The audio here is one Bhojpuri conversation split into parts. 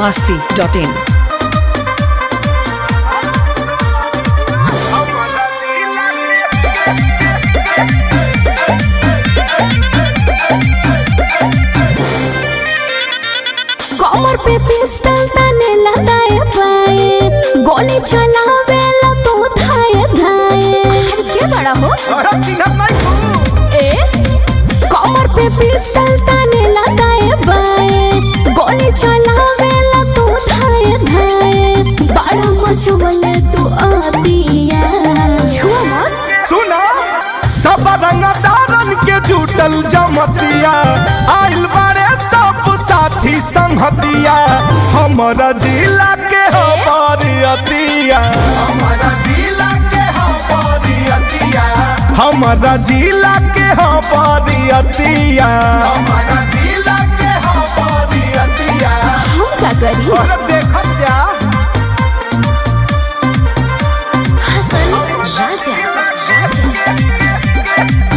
masti.in. कमर पे पिस्टल तने लगाए पाए गोली चलावे ला तू धाए धाए के बड़ा हो ए कमर पे पिस्टल तने लगाए पाए गोली चलावे ला तू धाए धाए बड़ा मचवले तू आतिया छुआ मत सुना सब रंगदारन के जुटल जमतिया आइल बारे सब साथी संगतिया हमारा जिला के हमारियतिया हमारा जिला के हमारियतिया हमारा जिला के हमारियतिया हमारा जिला के हमारियतिया हम का करी और देखत जा हसन राजा राजा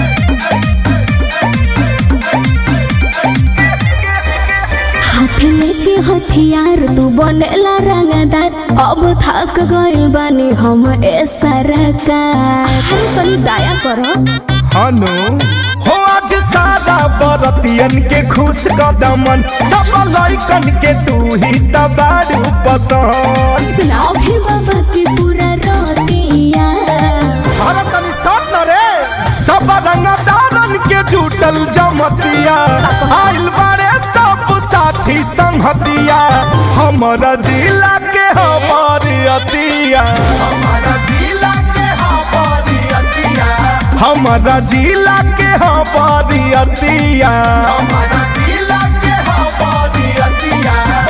हाथ लेके हथियार तू बनेला रंगदार अब थक गइल बानी हम ए सरकार अरे तनी दया करो हनु हो आज सारा बरतियन के खुश कदमन सब लइकन के तू ही तबारू पसंद सुनाओ भी बाबा की पूरा रोतिया अरे तनी साथ न रे सब रंगदारन के जुटल जमतिया आइल बारे सब साथी संगतिया हमारा जिला के हमारी अतिया हमारा जिला के हमारी अतिया हमारा जिला के हमारी अतिया हमारा जिला के हमारी अतिया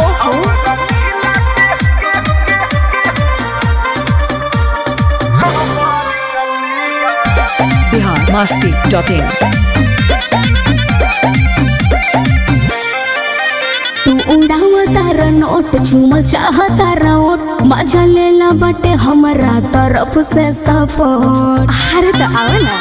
Bihar masti.in. तू उड़ावा तारा नोट चूमल चाहता ओट मजा लेला बटे हमरा तरफ से सपोर्ट अरे तो आओ ना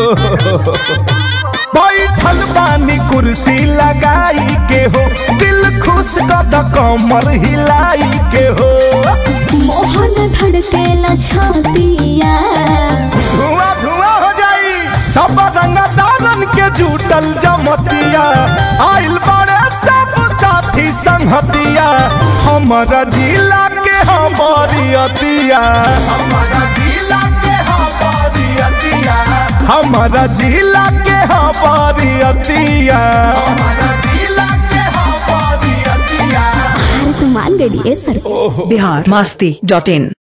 बैठल बानी कुर्सी लगाई के हो दिल खुश कद कमर हिलाई के हो मोहन धड़केला छातिया धुआं धुआं हो जाई सब रंगदारन के जुटल जमतिया आइल बड़े सब साथी संगतिया हमारा जिला के हमारी अतिया हमारा जिला के हमारी अतिया हमारा जिला के हमारी अतिया हमारा जिला के हमारी अतिया अरे तू मान गई ए सर Bihar masti.in.